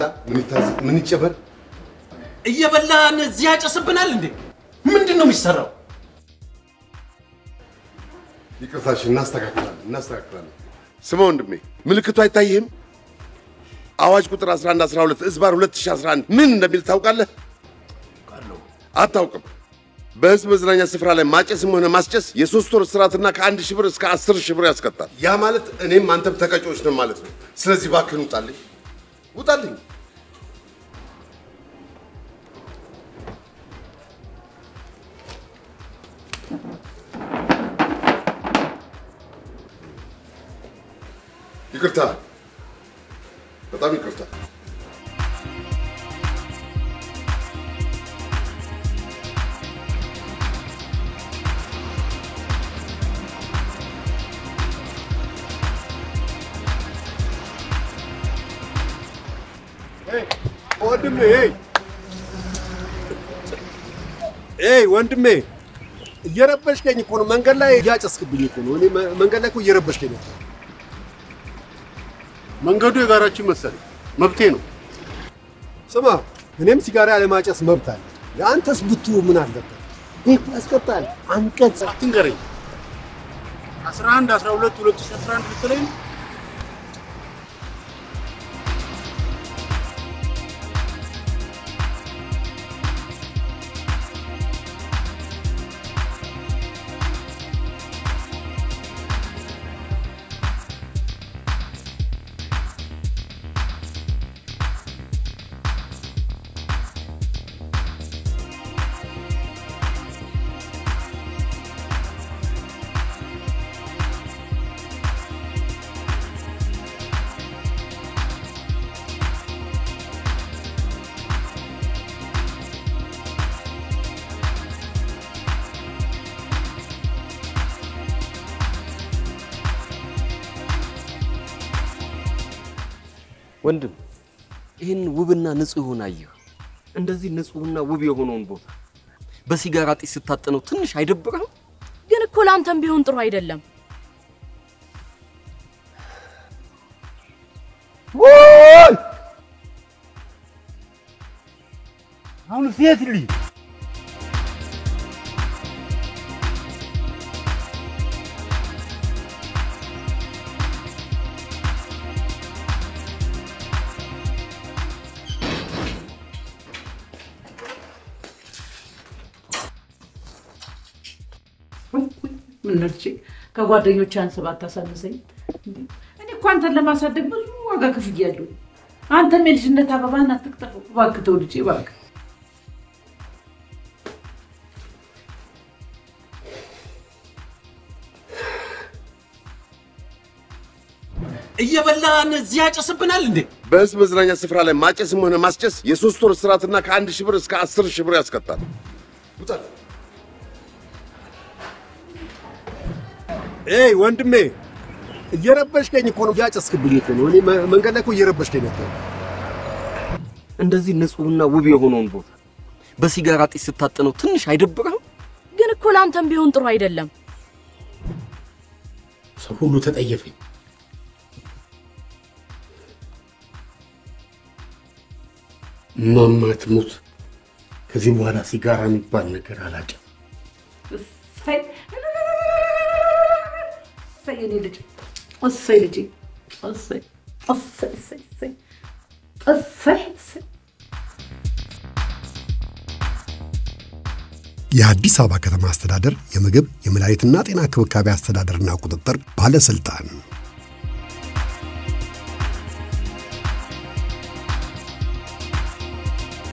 ይምጣ? ምን ይታዘዝ? ምን ይጨመር? እየበላን እዚህ ያጨስብናል እንዴ? ምንድን ነው የሚሰራው? ይቅርታሽ፣ እናስተካክላለን እናስተካክላለን። ስማ ወንድሜ፣ ምልክቱ አይታይህም? አዋጅ ቁጥር 11 12 እዝባር 2011 ምን እንደሚል ታውቃለህ? አታውቅም? በህዝብ መዝናኛ ስፍራ ላይ ማጨስም ሆነ ማስጨስ የሶስት ወር እስራትና ከአንድ ሺህ ብር እስከ አስር ሺህ ብር ያስቀጣል። ያ ማለት እኔም አንተም ተቀጮች ነን ማለት ነው። ስለዚህ እባክህን ውጣልኝ፣ ውጣልኝ። ይቅርታ፣ በጣም ይቅርታ። ወንድሜ ኤይ ወንድሜ እየረበሽከኝ እኮ ነው። መንገድ ላይ እያጨስክብኝ እኮ ነው። እኔ መ- መንገድ ላይ እኮ እየረበሽከኝ ነው። መንገዱ የጋራችን መሰለኝ፣ መብቴ ነው። ስማ፣ እኔም ሲጋራ ያለማጨስ መብት አለ። የአንተስ ብቱ ምን አለበት? ይህ እኮ ያስቀጣል። አንቀጽ አትንገረኝ። 11 12 2011 ብትለኝ ወንድም ይህን ውብና ንጹህ የሆነ አየህ፣ እንደዚህ ንጹህና ውብ የሆነውን ቦታ በሲጋራ ጢስ ስታጠነው ትንሽ አይደብርህም? ግን እኮ ለአንተም ቢሆን ጥሩ አይደለም። ወይ አሁን ሴት ልጅ ምን ነርቼ ከጓደኞች አንስባ አታሳንሰኝ። እንዴ! እኔ እኮ አንተን ለማሳደግ ብዙ ዋጋ ከፍያለሁ። አንተም የልጅነት አበባህን አትቅጠፈው እባክህ፣ ተው ልጄ እባክህ። እየበላን እዚህ ያጨስብናል እንዴ? በህዝብ መዝናኛ ስፍራ ላይ ማጨስም ሆነ ማስጨስ የሶስት ወር እስራትና ከአንድ ሺህ ብር እስከ አስር ሺህ ብር ያስቀጣል። ውጣልኝ። ኤይ ወንድሜ እየረበሽከኝ እኮ ነው። እያጨስክብኝ እኮ ነው። እኔ መ- መንገድ ላይ እኮ እየረበሽከኝ ነው። እንደዚህ ንጹህና ውብ የሆነውን ቦታ በሲጋራ ጢስ ስታጠነው ትንሽ አይደብርህም? ግን እኮ ለአንተም ቢሆን ጥሩ አይደለም። ሰው ሁሉ ተጠየፈኝ። እማማ ትሙት፣ ከዚህ በኋላ ሲጋራ የሚባል ነገር አላጭም። እሰይ እሰይ፣ የኔ ልጅ እሰይ፣ ልጄ እሰይ እሰይ እሰይ እሰይ እሰይ እሰይ የአዲስ አበባ ከተማ አስተዳደር የምግብ የመድኃኒትና ጤና እንክብካቤ አስተዳደርና ቁጥጥር ባለስልጣን